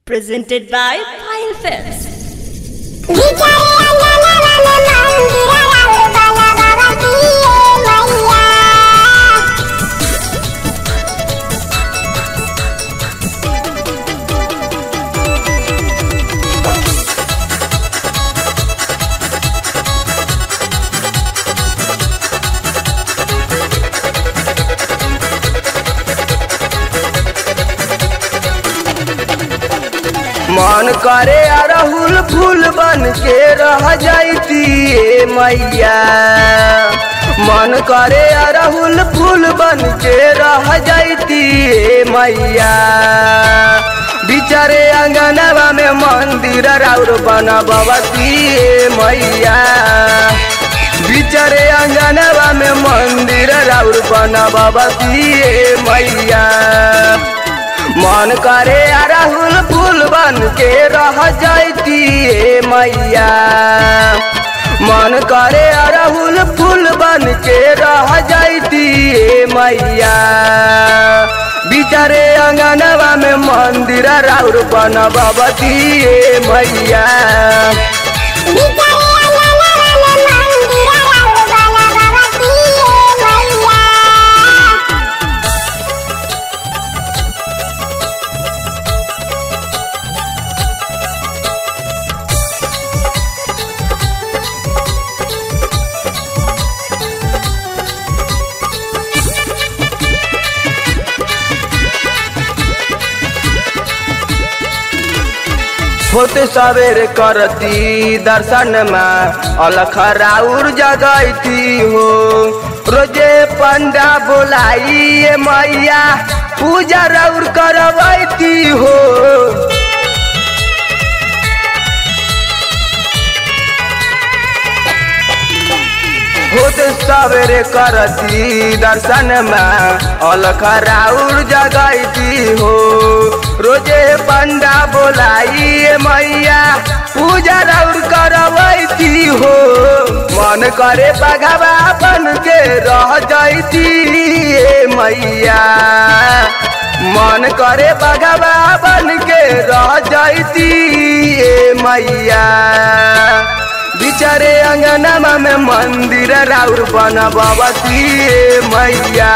Presented by Fine Films. मन करे अरहुल फूल बन के रह जाती ए मैया मन करे अरहुल फूल बन के रह जाती ए मैया बिचारे अंगनवा में मंदिर राउर बनबती ए मैया बिचारे अंगनवा में मंदिर राउर बनबती ए मैया मन करे अरहुल फूल बन के रह जाती ए मैया मन करे अरहुल फूल बन के रह जाती ए मैया बिचारे अंगनवा में मंदिर राउर बनबती ए मैया होते सवेरे करती दर्शन में अलख राउर जगैती हो रोजे पंडा बोलाई ए मैया पूजा राउर करवैती हो होते सवेरे करती दर्शन में अलख राउर जगैती हो रोजे पंडा बोलाई ए मैया पूजा राउर करवैती हो मन करे बघवा बन के रह जाती ए मैया मन करे बघवा बन के रह जाती ए मैया बिचारे अंगनमा में मंदिर राउर बनबती ए मैया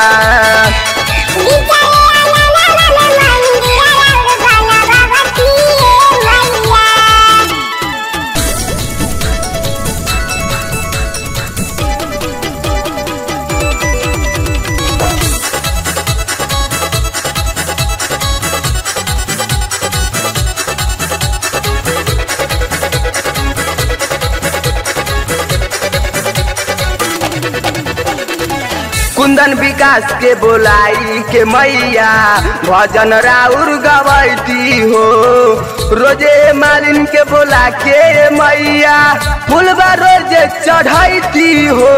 कुंदन विकास के बोलाई के मैया भजन राउर गवैती हो रोजे मालिन के बोला के मैया फुलबा रोजे चढ़ैती हो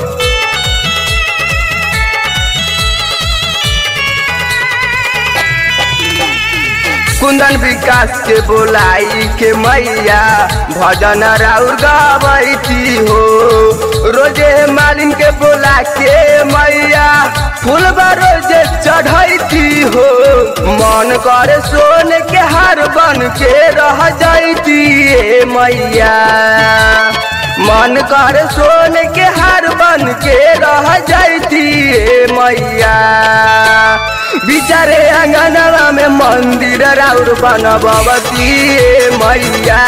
कुंदन विकास के बोलाई के मैया भजन राउर गवैती हो रोजे मालिन के बोला के मैया फूलबा रोजे चढ़ैती हो मन करे सोने के हार बन के रह जाती ए मैया मन करे सोने के हार बन के रह जाती ए मैया बिचारे अंगनवा में मंदिर राउर बनबती ए मैया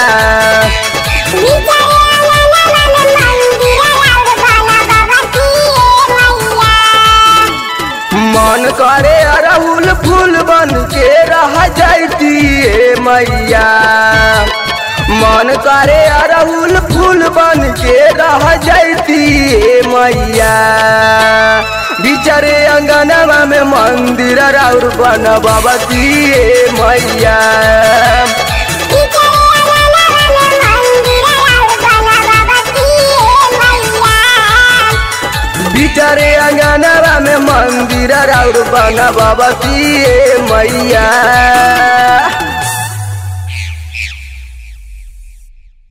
मन करे अरहुल फूल बन के रह जाती ए मैया मन करे अरहुल फूल बन के रह जाती ए मैया बिचारे अंगनवा में मंदिर राउर बनबती ए मैया बिचारे अंगनवा में मंदिर राउर बनबती ए मैया